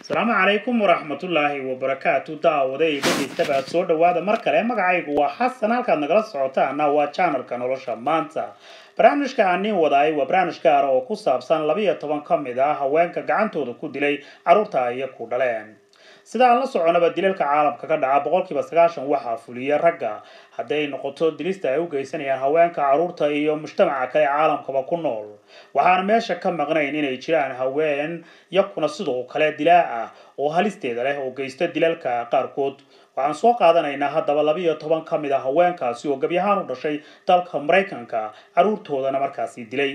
asalaamu calaykum waraxmatullaahi wabarakaatu daawaday dhegeystabaad soo dhawaada mar kale magacaygu waa xasan halkaad nagala socotaana waa janalka nolosha maanta barnaamijka aan niin wadaay waa barnaamij gaara oo ku saabsan labiyo toban ka mid ah haweenka gacantooda ku dilay carruurta ay ku dhaleen sida aan la soconaba dilalka caalamka ka dhaca boqolkiiba sagaashan waxaa fuliya ragga hadday noqoto dilista ay u geysanayaan haweenka carruurta iyo mujtamaca kale caalamkaba ku nool waxaana meesha ka maqnayn inay jiraan haween yakuna sidoo kale dilaa ah oo halisteeda leh oo geysta dilalka qaarkood waxaan soo qaadanaynaa haddaba labiyo toban ka mid a haweenkaasi oo gebyahaan u dhashay dalka maraykanka carruurtoodana markaasi dilay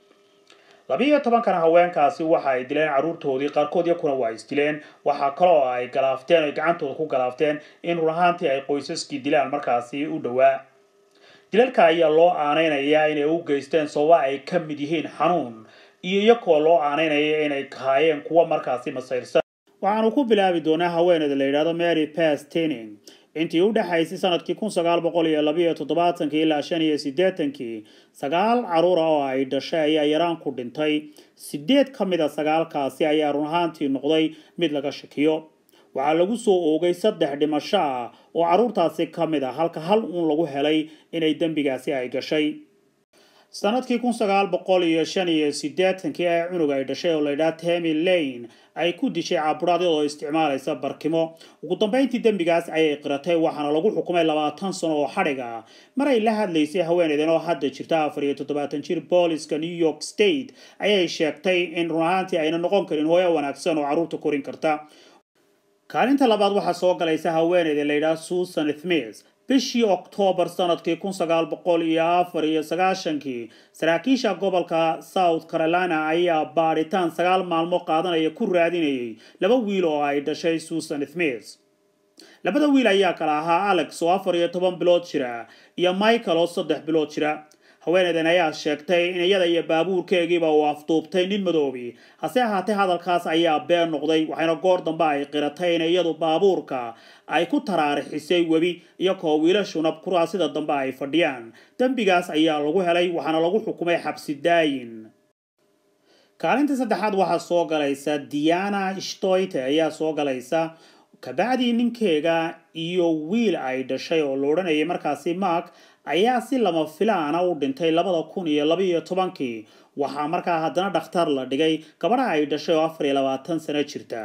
labiiyo tobankana haweenkaasi waxa ay dileen carruurtoodii qaarkood yakuna waa isdileen waxaa kaloo ay galaafteen oy gacantooda ku galaafteen in run ahaantii ay qoysaskii dilaan markaasi u dhowaa dilalka ayaa loo aaneynayaa inay u geysteen sababa ay ka mid yihiin xanuun iyo iyakoo loo aaneynaya inay kahaayeen kuwa markaasi masayrsan waxaanu ku bilaabi doonaa haweeneyda la yidhahdo mary pass tening intii u dhexaysay sanadkii kun sagaal boqol iyo labayo toddobaatankii ilaa shan iyo siddeetankii sagaal carruura oo ay dhashay ayaa yaraan ku dhintay sideed ka mid a sagaalkaasi ayaa run ahaantii noqday mid laga shakiyo waxaa lagu soo oogay saddex dhimasho ah oo carruurtaasi ka mid ah halka hal uun lagu helay inay dembigaasi ay gashay sanadkii kun sagaal boqol iyo shan iyo siddeetankii ee cunug ay dhashay oo laydhaha temy lane ay ku dishay caaburaad iyadoo isticmaalaysa barkimo ugu dambeyntii dembigaas ayay qiratay waxaana lagu xukumay labaatan sano oo xadhig ah mar ay la hadlaysay haweeneydan oo hadda jirta afar iyo toddobaatan jir booliska new york state ayay sheegtay in run ahaantii ayna noqon karin hooyo wanaagsan oo carruurta korin karta kaalinta labaad waxaa soo galaysa haweeneyda layidhaha susan smith bishii oktoobar sanadkii kun sagaal boqol iyo afar iyo sagaashankii saraakiisha gobolka south carolina ayaa baadhitaan sagaal maalmo qaadanaya ku raadinayay laba wiil oo ay dhashay susan smith labada wiil ayaa kala ahaa alex oo afar iyo toban bilood jira iyo michael oo saddex bilood jira haweeneydan ayaa sheegtay in iyada iyo baabuurkeegiiba uu afduubtay nin madoobi hase ahaatee hadalkaas ayaa been noqday waxayna goor dambe ay qiratay in iyadu baabuurka ay ku taraarixisay webi iyakoo wiilashuna kuraasida dambe ay fadhiyaan dembigaas ayaa lagu helay waxaana lagu xukumay xabsi daayin kaalinta saddexaad waxaa soo galaysa diana shtoyte ayaa soo galaysa kabacdii ninkeega iyo wiil ay dhashay oo la odhanayay markaasi mark ayaa si lama filaana u dhintay labada kun iyo labaiyo tobankii waxaa markaa haddana dhakhtar la dhigay gabadha ay dhashay oo afar iyo labaatan sano jirta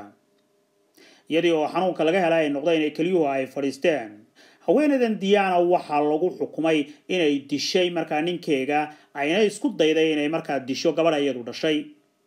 iyadii oo xanuunka laga helay ay noqdeen ee keliyuhu ay fadhiisteen haweeneydan diana waxaa lagu xukumay inay dishay markaa ninkeega ayna isku dayday inay markaa disho gabadha iyadu dhashay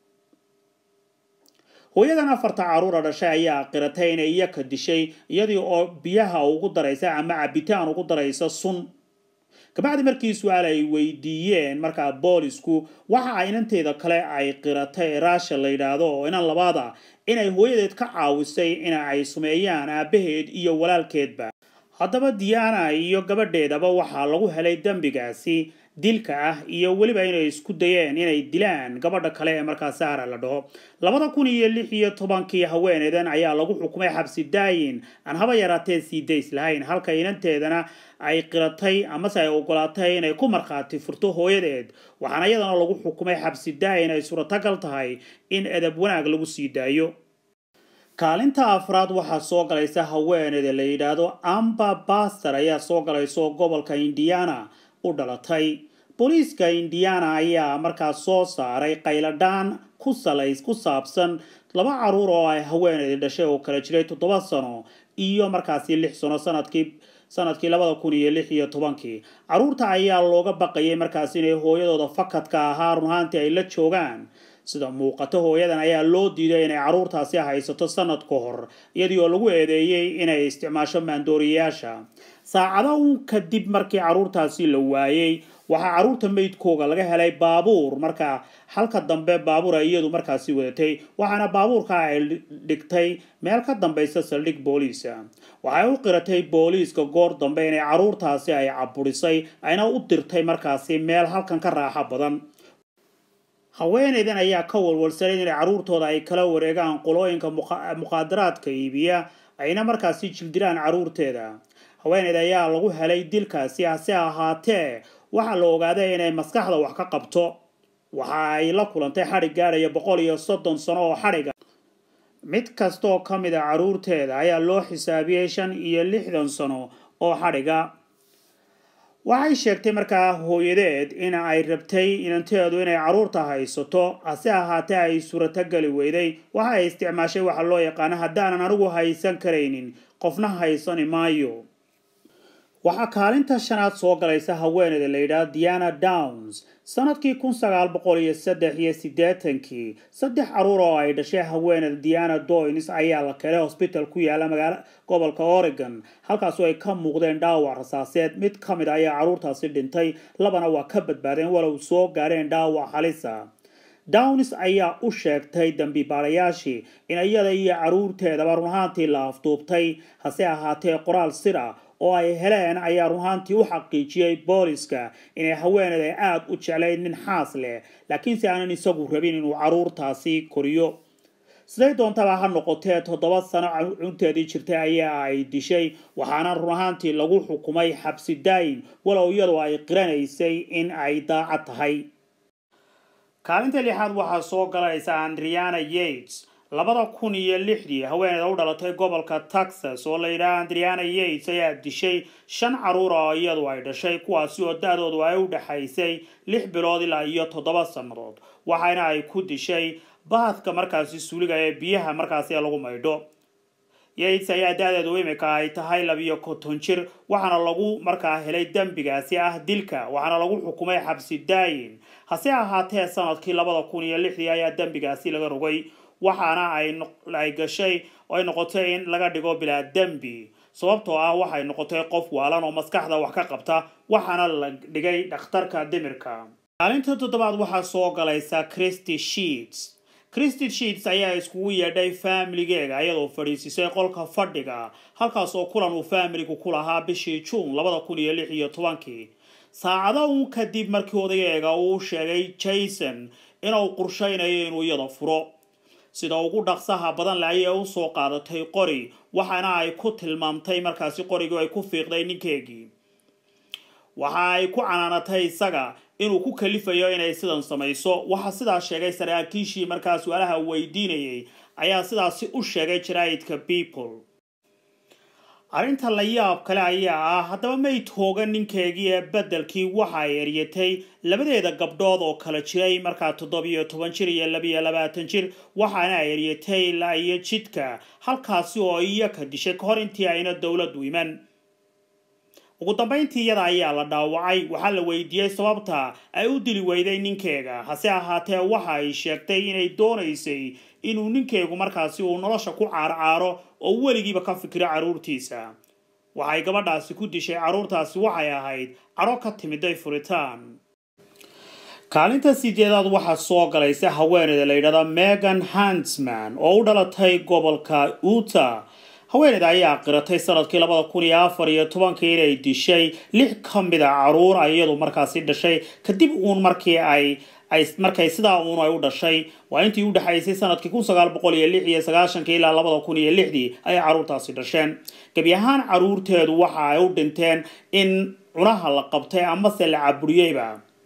hooyadan afarta carruura dhashay ayaa qiratay inay iyaka dishay iyadii oo biyaha ugu daraysa ama cabitaan ugu daraysa sun kabacdi markii su-aal ay weydiiyeen markaa boolisku waxa ay inanteeda kale ay qiratay raasha la yidhaahdo oo inan labaada inay hooyadeed ka caawisay in ay sumeeyaan aabaheed iyo walaalkeedba haddaba diana iyo gabadheedaba waxaa lagu helay dembigaasi dilka ah iyo weliba inay isku dayeen inay dilaan gabadha kale ee markaa saara la dhaho labada kun iyo lix iyo tobankii haweeneydan ayaa lagu xukumay xabsi daayin aan haba yaraatee sii days lahayn halka inanteedana ay qiratay amase ay ogolaatay inay ku markhaati furto hooyadeed waxaana iyadana lagu xukumay xabsi daayin ay suuratagal tahay in edab wanaag lagu sii daayo kaalinta afraad waxaa soo galaysa haweeneyda la yidhaahdo amba baster ayaa soo galayso gobolka indiana u dhalatay booliiska indiana ayaa markaa soo saaray qayladhaan ku salays ku saabsan laba carruur oo ay haweeneyda dhashay oo kala jiray toddoba sano iyo markaasi lix sano sanadkii sanadkii labada kun iyo lix iyo tobankii carruurta ayaa looga baqayay markaas inay hooyadooda fakadka ahaa run ahaantii ay la joogaan sida muuqato hooyadan ayaa loo diiday inay carruurtaasi haysato sanad ka hor iyadii oo lagu eedeeyey inay isticmaasho maandooriyayaasha saacado uun kadib markii carruurtaasi la waayey waxaa carruurta meydkooga laga helay baabuur markaa halka dambe baabuur ay iyadu markaasi wadatay waxaana baabuurka ay dhigtay meel ka dambaysa saldhig booliisa waxay u qiratay booliiska goor dambe inay carruurtaasi ay caburisay ayna u dirtay markaasi meel halkan ka raaxo badan haweeneydan ayaa ka walwalsanay inay carruurtooda ay kala wareegaan qolooyinka muqaadaraadka iibiya ayna markaasi jildiraan carruurteeda haweeneyda ayaa lagu helay dilkaasi hase ahaatee waxaa la ogaaday inay maskaxda wax ka qabto waxa ay la kulantay xadhig gaadhaya boqol iyo soddon sano oo xadhiga mid kasta oo ka mid a carruurteeda ayaa loo xisaabiyey shan iyo lixdan sano oo xadhiga waxay sheegtay markaa hooyadeed in ay rabtay inanteedu inay carruurta haysato hase ahaatee ay suuratogeli weyday waxa ay isticmaashay waxa loo yaqaano haddaanan anigu haysan karaynin qofna haysani maayo waxaa kaalinta shanaad soo galaysa haweeneyda la yidhaahdo diana downs sanadkii kun sagaal boqol iyo saddex iyo siddeetankii saddex carruur oo ay dhashay haweeneyda diana doynes ayaa la kelay hosbital ku yaala magaala gobolka oregon halkaasoo ay ka muuqdeen dhaawac rasaaseed mid ka mid ayaa carruurtaasi dhintay labana waa ka badbaadeen walow soo gaadheen dhaawac halisa downis ayaa u sheegtay dambi baarayaashii in iyada iyo carruurteedaba runahaantii la afduubtay hase ahaatee qoraal sir ah oo ay heleen ayaa runahaantii u xaqiijiyey booliska inay haweeneeda aada u jeclayd nin xaas leh laakiinse aanan isagu rabin inuu carruurtaasi koriyo siday doontaba ha noqotee toddoba sano cunteedii jirtay ayaa ay dishay waxaana runahaantii lagu xukumay xabsi daayin walow iyadoo ay qiranaysay in ay daacad tahay kaalinta lixaad waxaa soo galaysa andriana yates labada kun iyo lixdii haweeneyda u dhalatay gobolka texas oo la yidhaha andriana yates ayaa dishay shan carruur oo iyadu ay dhashay kuwaasi oo da-doodu ay u dhexaysay lix bilood ilaa iyo toddoba sannadood waxaana ay ku dishay baadka markaasi suuliga ee biyaha markaasi lagu maydho yates ayaa da-deedu imika ay tahay labiyo konton jir waxaana lagu markaa helay dembigaasi ah dilka waxaana lagu xukumay xabsi daayin hase ahaatee sanadkii labada kun iyo lixdii ayaa dembigaasi laga rogay waxaana ay gashay oo ay noqotay in laga dhigo bilaa dembi sababtoo ah waxay noqotay qof waalan oo maskaxda wax ka qabta waxaana la dhigay dhakhtarka dimirka maalinta toddobaad waxaa soo galaysa christy sheets christy sheets ayaa iskugu yeedhay faamiligeega iyadoo fadhiisisay qolka fadhiga halkaas oo kulan uu faamiligu ku lahaa bishii juun labada kun iyo lix iyo tobankii saacado uun kadib markii odageega uu sheegay jason inuu qorshaynayo inuu iyada furo sida ugu dhaqsaha badan le ayay u soo qaadatay qori waxaana ay ku tilmaamtay markaasi qorigii ay ku fiiqday ninkeegii waxa ay ku canaanatay isaga inuu ku kalifayo inay sidan samayso waxaa sidaas sheegay saraakiishii markaa su-aalaha weydiinayay ayaa sidaasi u sheegay jaraa'idka people arrinta la yaab kale ayaa ah haddaba may toogan ninkeegii ee beddelkii waxa ay eryatay labadeeda gabdhood oo kala jiray markaa toddobiyo toban jir iyo labiyo labaatan jir waxaana ay eryatay ilaa iyo jidka halkaasi oo iyaka dishay ka hor intii ayna dowladdu iman ugu dambayntii iyada ayaa la dhaawacay waxaa la weydiiyey sababta ay u dili weyday ninkeega hase ahaatee waxa ay sheegtay inay doonaysay inuu ninkeegu markaasi uu nolosha ku caarcaaro oo weligiiba ka fikiro carruurtiisa waxay gabadhaasi ku dishay carruurtaasi waxay ahayd cadho ka timiday furitaan kaalinta sideedaad waxaa soo galaysa haweeneyda la yidhahda megan hansman oo u dhalatay gobolka utah haweeneyda ayaa qiratay sanadkii labada kun iyo afar iyo tobankii inay dishay lix ka mid a carruur iyadu markaasi dhashay kadib uun markii ay ay markay sidaa uun ay u dhashay waa intii u dhexaysay sanadkii kun sagaal boqol iyo lix iyo sagaashankii ilaa labada kun iyo lixdii ayay carruurtaasi dhasheen gebi ahaan carruurteedu waxa ay u dhinteen in cunaha la qabtay amase la caburiyeyba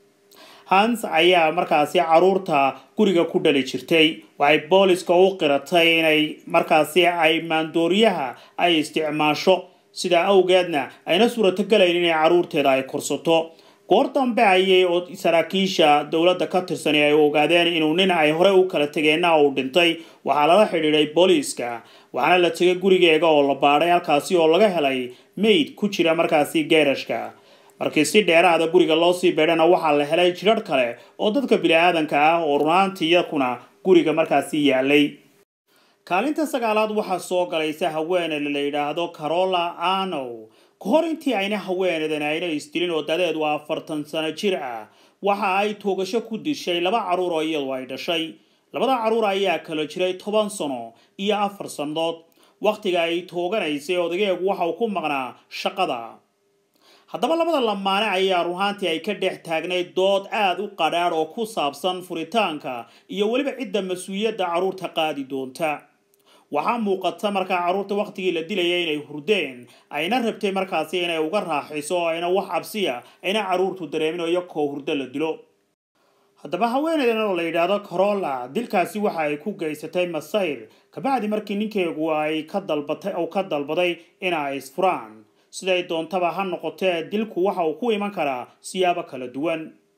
hans ayaa markaasi carruurta guriga ku dhali jirtay waxay booliska u qiratay inay markaasi ay maandooriyaha ay isticmaasho sidaa awgeedna ayna suurato galayn inay carruurteeda ay korsato goor dambe ayay saraakiisha dowladda ka tirsan ay ogaadeen inuu nin ay horey u kala tegeenna uu dhintay waxaa lala xidhiidhay booliiska waxaana la tegay gurigeega oo la baadhay halkaasi oo laga helay mayd ku jira markaasi geerashka markii si dheeraada guriga loo sii beedhana waxaa la helay jidharh kale oo dadka bini-aadanka ah oo runaantii iyakuna guriga markaasi yaalay kaalinta sagaalaad waxaa soo galaysa haweeneyda la yidhaahdo carola anow ka hor intii ayna haweeneydan ayna isdilin oo dadeedu afartan sano jir ah waxa ay toogasho ku dishay laba carruur oo iyadu ay dhashay labada carruur ayaa kala jiray toban sano iyo afar sannadood wakhtiga ay tooganaysay odageegu waxa uu ku maqnaa shaqada haddaba labada lamaane ayaa ruhaantii ay ka dhex taagnayd dood aada u qadhaadh oo ku saabsan furitaanka iyo weliba cidda mas-uuliyadda carruurta qaadi doonta waxaa muuqata markaa carruurta wakhtigii la dilaya inay hurdeen ayna rabtay markaasi inay uga raaxiso oo ayna wax cabsiya ayna carruurtu dareemin oo iyakoo hurdo la dilo haddaba haweeneydan oo la yidhaahdo corolla dilkaasi waxa ay ku geysatay masayr kabacdi markii ninkeegu ay ka dalbatay uu ka dalbaday in ay isfuraan siday doontaba ha noqotee dilku waxa uu ku iman karaa siyaabo kala duwan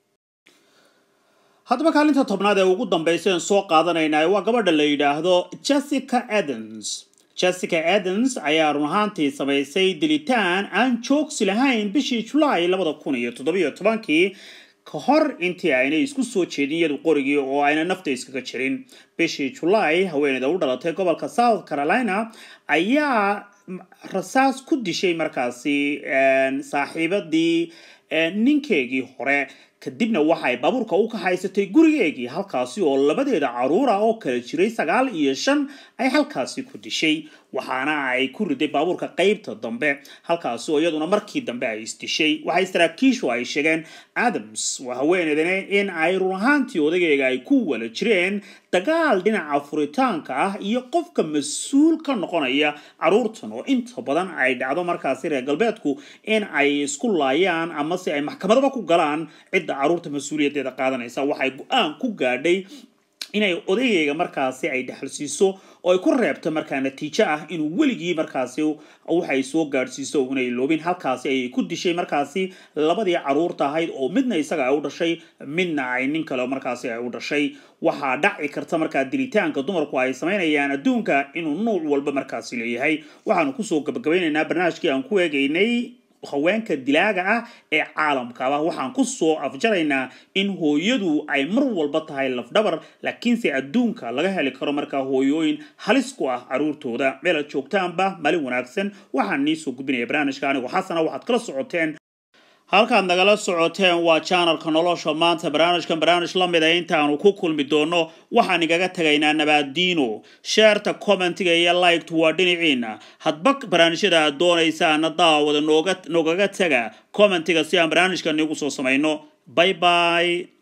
haddaba kaalinta tobnaad ee ugu dambaysa en soo qaadanayna waa gabadha la yidhaahdo jessica adams jessica adams ayaa run ahaantii samaysay dilitaan aan joogsi lahayn bishii julaay labada kun iyo toddobiyo tobankii ka hor intii aynay isku soo jeedin iyadu qorigii oo ayna nafta iskaga jirin bishii julaay haweeneyda u dhalatay gobolka south carolina ayaa rasaas ku dishay markaasi saaxiibadii ninkeegii hore kadibna waxay baabuurka u kaxaysatay gurigeegii halkaasi oo labadeeda caruura oo kala jiray sagaal iyo shan ay halkaasi ku dishay waxaana ay ku riday baabuurka qeybta dambe halkaasi oo iyaduna markii dambe ay isdishay waxay saraakiishu ay sheegeen adams waa haweeneydane in ay run ahaantii odageyga ay ku wala jireen dagaal dhinaca furitaanka ah iyo qofka mas-uul ka noqonaya caruurtan oo inta badan ay dhacdo markaasi reer galbeedku in ay isku laayaan ama se ay maxkamadaba ku galaan cidda caruurta mas-uuliyaddeeda qaadanaysa waxay go-aan ku gaadhay inay odayeyga markaasi ay dhexalsiiso oo ay ku reebto markaa natiijo ah inuu weligii markaasi waxay soo gaadhsiiso inay loobin halkaasi ayay ku dishay markaasi labadii caruurta ahayd oo midna isaga ay u dhashay midna ay nin kale markaasi ay u dhashay waxaa dhaci karta markaa dilitaanka dumarku ay samaynayaan adduunka inuu nuuc walba markaasi leeyahay waxaanu kusoo gabagabeynaynaa barnaamijkii aan ku eegaynay haweenka dilaaga ah ee caalamkaba waxaan ku soo afjaraynaa in hooyadu ay mar walba tahay lafdhabar laakiinse adduunka laga heli karo markaa hooyooyin halis ku ah caruurtooda meel aad joogtaanba malin wanaagsan waxaan nii soo gudbinaya barnaamijka anigu xasana waxaad kala socoteen halkaad nagala socoteen waa janalka nolosha maanta barnaamijkan barnaamij la mid a intaanu ku kulmi doono waxaan igaga tegaynaa nabaadiino sheerta commentiga iyo liked waa dhinaciina hadba barnaamijyada aad doonaysaana daawada nooga noogaga tega commentiga si aan barnaamijkan igu soo samayno bye bye